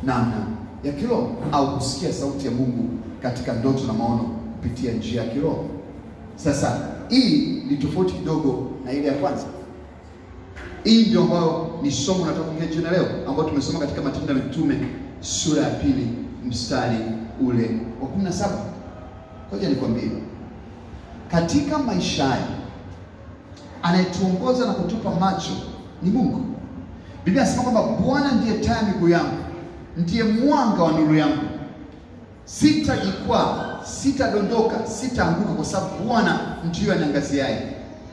namna ya kiroho au kusikia sauti ya Mungu katika ndoto na maono kupitia njia ya kiroho. Sasa hii ni tofauti kidogo na ile ya kwanza. Hii ndio ambayo ni somo nataka kuongea jioni leo, ambayo tumesoma katika Matendo ya Mitume sura ya pili mstari ule wa 17. Ngoja nikwambie, katika maisha haya anayetuongoza na kutupa macho ni Mungu. Biblia inasema kwamba Bwana ndiye taa ya miguu yangu, ndiye mwanga wa nuru yangu. Sitajikwaa, sitadondoka, sitaanguka, kwa sababu Bwana ndiyo aniangaziaye.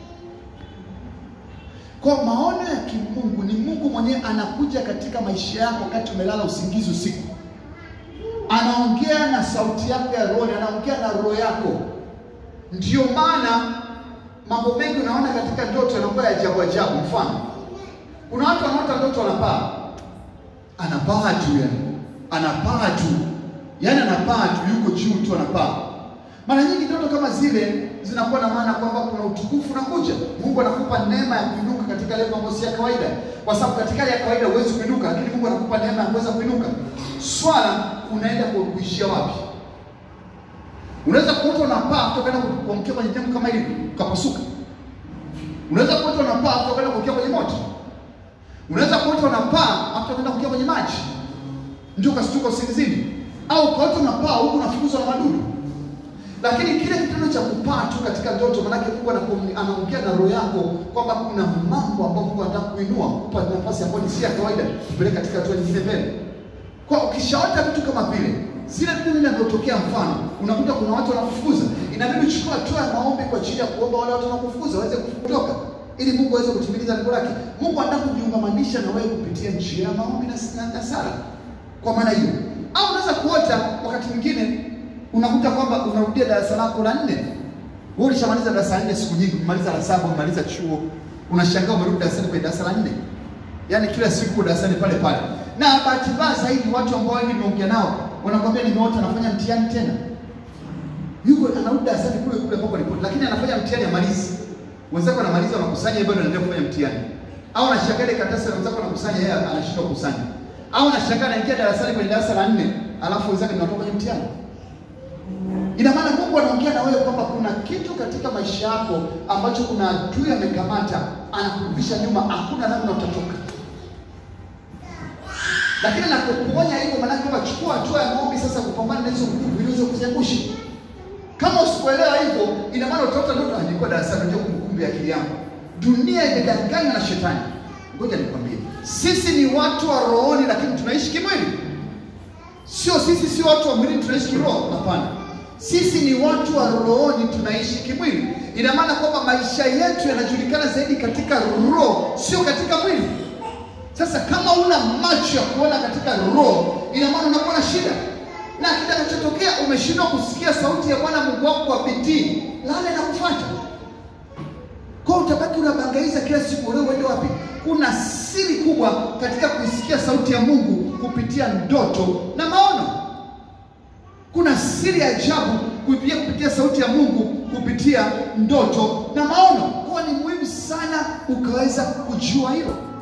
Kwa maono ya kimungu ni Mungu mwenyewe anakuja katika maisha yako wakati umelala usingizi usiku, anaongea na sauti yako ya roho, anaongea na roho yako. Ndiyo maana mambo mengi unaona katika ndoto yanakuwa ya ajabu ajabu. Mfano, kuna watu wanaota ndoto wanapaa, anapaa juu, yani anapaa juu, yani anapaa juu, yuko juu tu, anapaa. Mara nyingi ndoto kama zile zinakuwa na maana kwamba kuna utukufu unakuja. Mungu anakupa neema ya kuinuka katika level ambayo si ya kawaida, kwa sababu katika hali ya kawaida huwezi kuinuka, lakini Mungu anakupa neema ya kuweza kuinuka. Swala, unaenda kuishia wapi? Unaweza kuota unapaa kutoka kwenda kuangukia kwenye jambo kama hili ukapasuka. Unaweza kuota unapaa kutoka kwenda kuangukia kwenye moto. Unaweza kuota unapaa kutoka kwenda kuangukia kwenye maji, ndio ukashtuka usingizini, au ukaota unapaa huku unafukuzwa na madudu. Lakini kile kitendo cha kupaa tu katika ndoto, maanake Mungu anaongea na roho yako kwamba kuna mambo ambayo Mungu anataka kuinua, kupa nafasi ambayo ni si ya kawaida, kupeleka katika hatua nyingine mbele. Kwa ukishaota vitu kama vile zile vitu vinavyotokea, mfano unakuta kuna watu wanakufukuza, inabidi uchukue hatua ya maombi kwa ajili ya kuomba wale watu wanakufukuza waweze kutoka, ili Mungu aweze kutimiliza lengo lake. Mungu anataka kujiungamanisha na wewe kupitia njia ya maombi na, na, na sala. Kwa maana hiyo, au unaweza kuota wakati mwingine unakuta kwamba unarudia darasa lako la nne. Wewe ulishamaliza darasa la nne siku nyingi, umaliza la saba, umaliza chuo, unashangaa umerudi darasani kwenye darasa la nne. Yaani kila siku darasani pale pale. Na bahati mbaya zaidi watu ambao wengi nimeongea nao wanakwambia nimeota anafanya mtihani tena. Yuko anarudi darasani kule kule ambapo alipo, lakini anafanya mtihani amalizi. Wenzako anamaliza wanakusanya, bado anaendelea kufanya mtihani. Au anashangaa ile karatasi wenzako wanakusanya, yeye anashindwa kukusanya. Au anashangaa anaingia darasani kwenye darasa la nne, alafu wenzake ndio wanatoka kwenye mtihani. Ina maana Mungu anaongea na wewe kwamba kuna kitu katika maisha yako ambacho kuna adui amekamata, anakurudisha nyuma, hakuna namna utatoka. Lakini anapokuonya hivyo, maana kwamba chukua hatua ya maombi sasa kupambana na hizo nguvu ili uweze kuziangusha. Kama usipoelewa hivyo, ina maana utaota ndoto, ah, nilikuwa darasani, ndio kumbukumbu ya akili yangu. Dunia imedanganywa na shetani. Ngoja nikwambie, sisi ni watu wa rohoni, lakini tunaishi kimwili. Sio sisi, sio watu wa mwilini tunaishi kiroho. Hapana, sisi ni watu wa rohoni, tunaishi kimwili. Ina maana kwamba maisha yetu yanajulikana zaidi katika roho, sio katika mwili. Sasa kama una macho ya kuona katika roho, ina maana unakuwa na shida, na kitakachotokea umeshindwa kusikia sauti ya Bwana Mungu wako kwa bidii, laana inakufuata kwa utabaki unabangaiza kila siku, leo uende wapi? Kuna siri kubwa katika kuisikia sauti ya Mungu kupitia ndoto na maono. Kuna siri ya ajabu kupitia kupitia sauti ya Mungu kupitia ndoto na maono. Kwa ni muhimu sana ukaweza kujua hilo.